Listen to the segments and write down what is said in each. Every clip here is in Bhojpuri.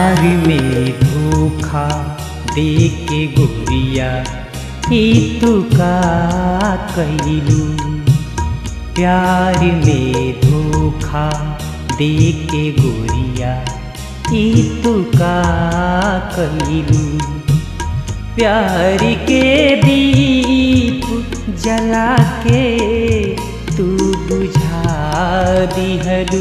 प्यार में धोखा दे के गोरिया ही तू का कैलू प्यार में धोखा दे के गोरिया ही तू का कैलू प्यार के दीप जला के तू बुझा दिहलू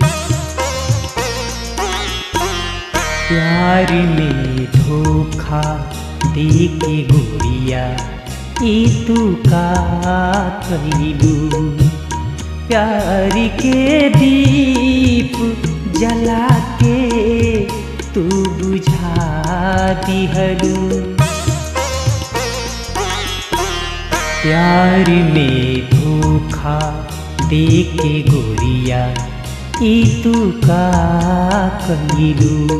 प्यार में धोखा दे के गोरिया ई तू का कैलू प्यार के दीप जला के तू बुझा दिहलू प्यार में धोखा दे के गोरिया ई तू का कैलू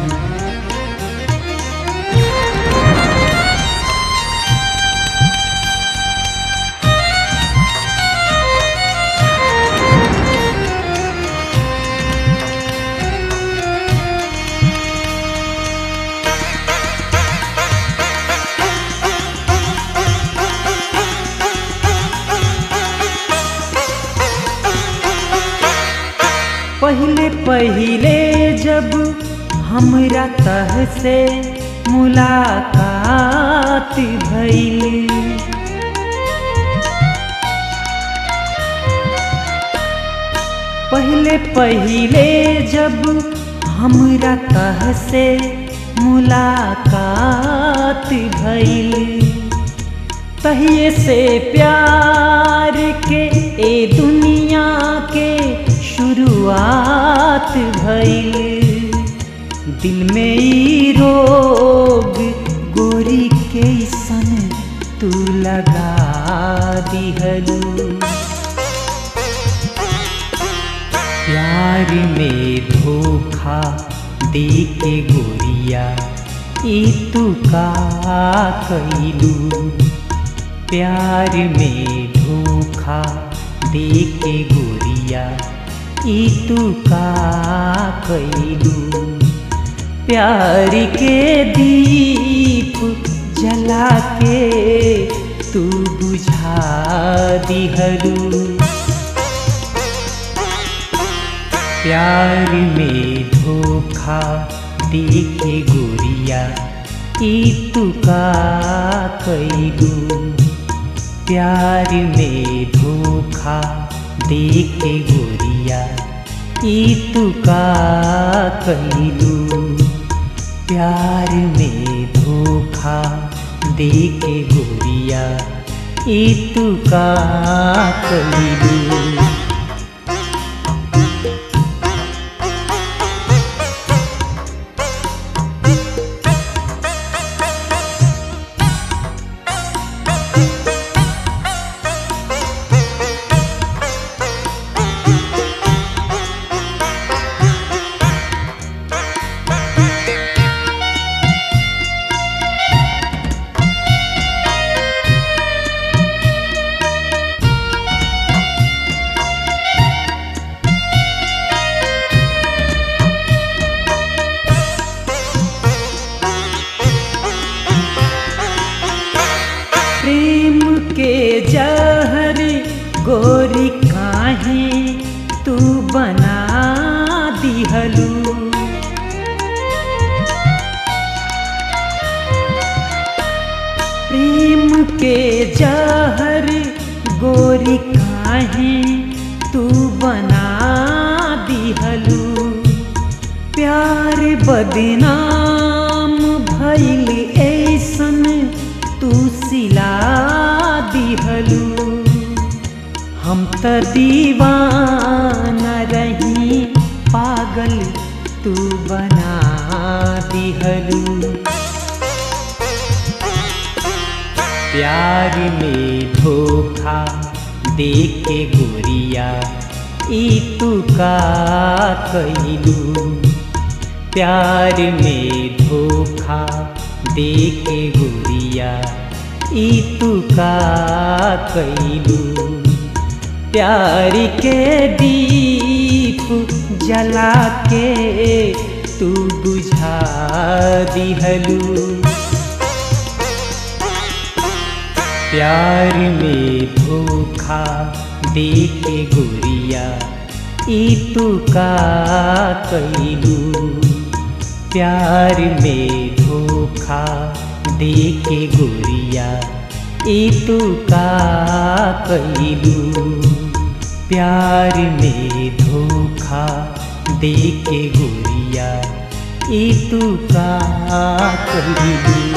पहले पहले जब हमरा तह से मुलाकात भइल पहले पहले जब हमरा तह से मुलाकात भइल तहिए से प्यार के ए दुनिया के शुरुआत भइल दिल में ई रोग गोरी के सन तू लगा दिहलू प्यार में धोखा दे के गोरिया ई तू का कैलू प्यार में धोखा दे के गोरिया ई तू का कैलू प्यार के दीप जला के तू बुझा दिहलू प्यार में धोखा दे के गोरिया ई तू का कैलू प्यार में धोखा दे के गोरिया ई तू का कैलू प्यार में धोखा दे के गोरिया ई तू का कैलू प्रेम के जहर गोरी काहे तू बना दिहलू प्रेम के जहर गोरी काहे तू बना दिहलू प्यार बदनाम भइल ऐसन तू सिला दिहलू हम त दीवाना रही पागल तू बना दिहलू प्यार में धोखा दे के गोरिया ई तू का कैलू प्यार में धोखा दे के गोरिया ई तू का कैलू प्यार के दीप जला के तू तू बुझा दिहलू प्यार में धोखा दे के गोरिया ई तू का कैलू प्यार में धोखा दे के गोरिया ई तू का कैलू प्यार में धोखा दे के गोरिया ई तू का कैलू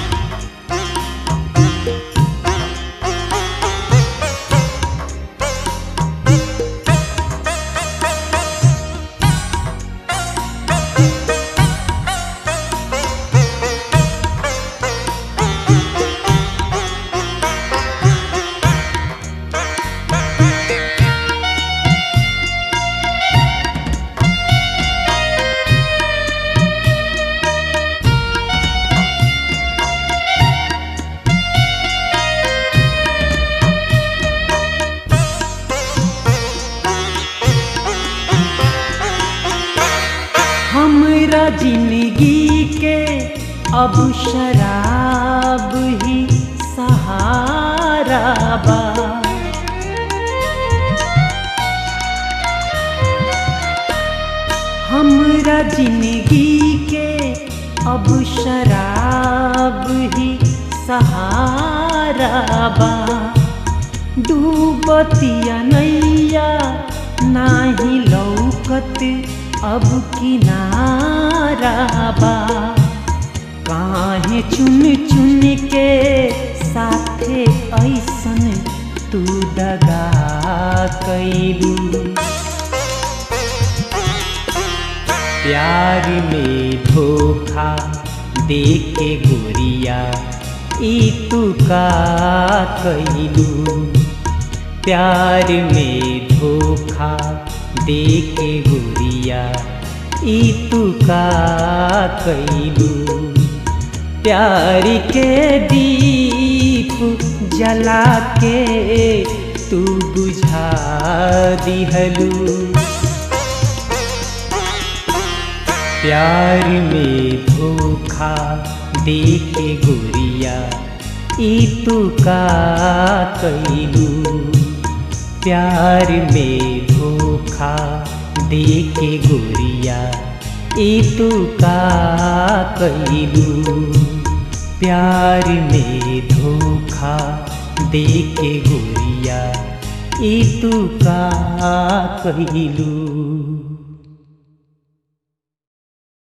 हमरा जिंदगी के अब शराब ही सहारा बा हमरा जिंदगी के अब शराब ही सहारा बा डूबतिया नैया नाही लौकत अब किनारा बा काहे चुन चुन के साथे ऐसन तू दगा कैलू प्यार में धोखा दे के गोरिया ई तू का कैलू प्यार में धोखा दे के गोरिया ई तू का कैलू प्यार के दीप जला के तू बुझा दिहलू प्यार में धोखा दे के गोरिया ई तू का कैलू प्यार में धोखा दे के गोरिया ई तू का कैलू प्यार में धोखा दे के गोरिया ई तू का कैलू